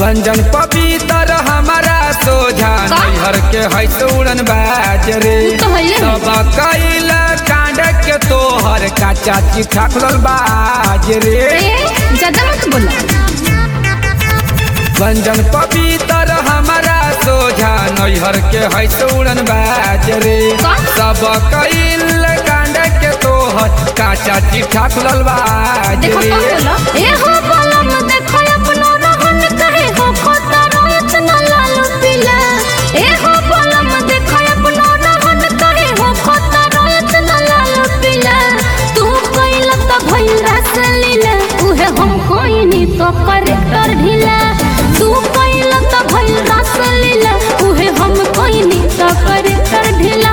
बंजन पवित्र हमारा सोझा का? नैहर के है उड़न बाज रे उ तो हइले है। सब कैल कांड के तोहर का चाची ठाकुर बाज रे ए ज्यादा मत बोला बंजन पवित्र हमारा सोझा नैहर के है उड़न बाज रे का? सब कैल कांड के तोहर का चाची ठाकुर बाज देखो रे कौन बोला ए हो बोला म देखो अपनो रहन कहे हो खोता रोयत न लाल पीला ए हो बोला म देखो अपनो रहन कहे हो खोता रोयत न लाल पीला तू कइल त भइल रस लीला उहे हम कोइनी तो करेक्टर ढीला तू कइल त भइल रस लीला उहे हम कोइनी तो करेक्टर ढीला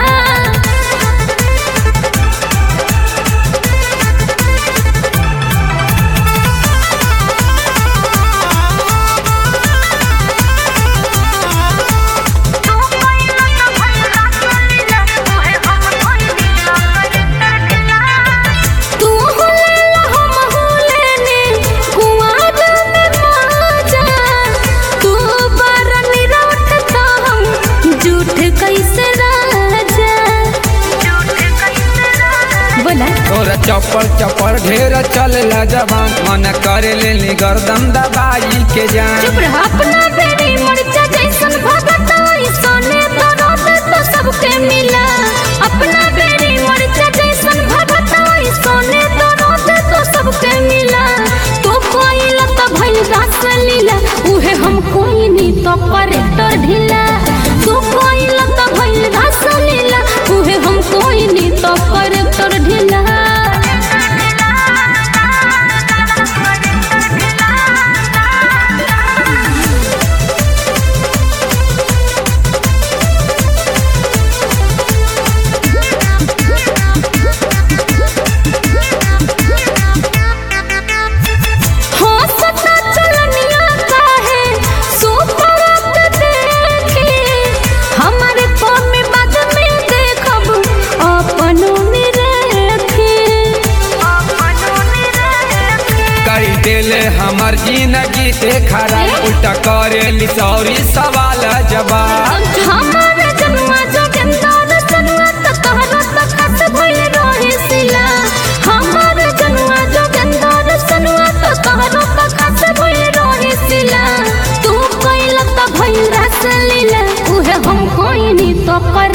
तू हुलेला हम हुलेने कुआर में माजा तू बारनी रोटता हम झूठ कैसे राजा बोला तोरा चप्पल चप्पल ढेर चल जवान मन करे ले गर्दन दबाई के जान चुप रह अपना बेरी मरचा जैसन भगता सोने तो रोते तो सबके मिला अपना बेरी मरचा जैसन भगता सोने तो रोते तो सबके मिला तो कोई लता भइल रस लीला उहे हम कोई नी तो करेक्टर ढीला तू कोई लता भइल रस लीला उहे हम कोई नी तो करेक्टर ढीला हो सता चलनिया काहे सुपरत देखे हमारे कौम में बाद में देखब अपनों में रखे कई देले हमर जिंदगी से खराब उल्टा करे ली सौरी सवाल जवाब हमारे जन्मा जोगेंद्र सनुआ त तहरा त खस भइल रहे सिला हमारे जन्मा जोगेंद्र सनुआ त तहरा त खस भइल रहे सिला तू कइल त भइल रस लीला उहे हम कोइनी तो कर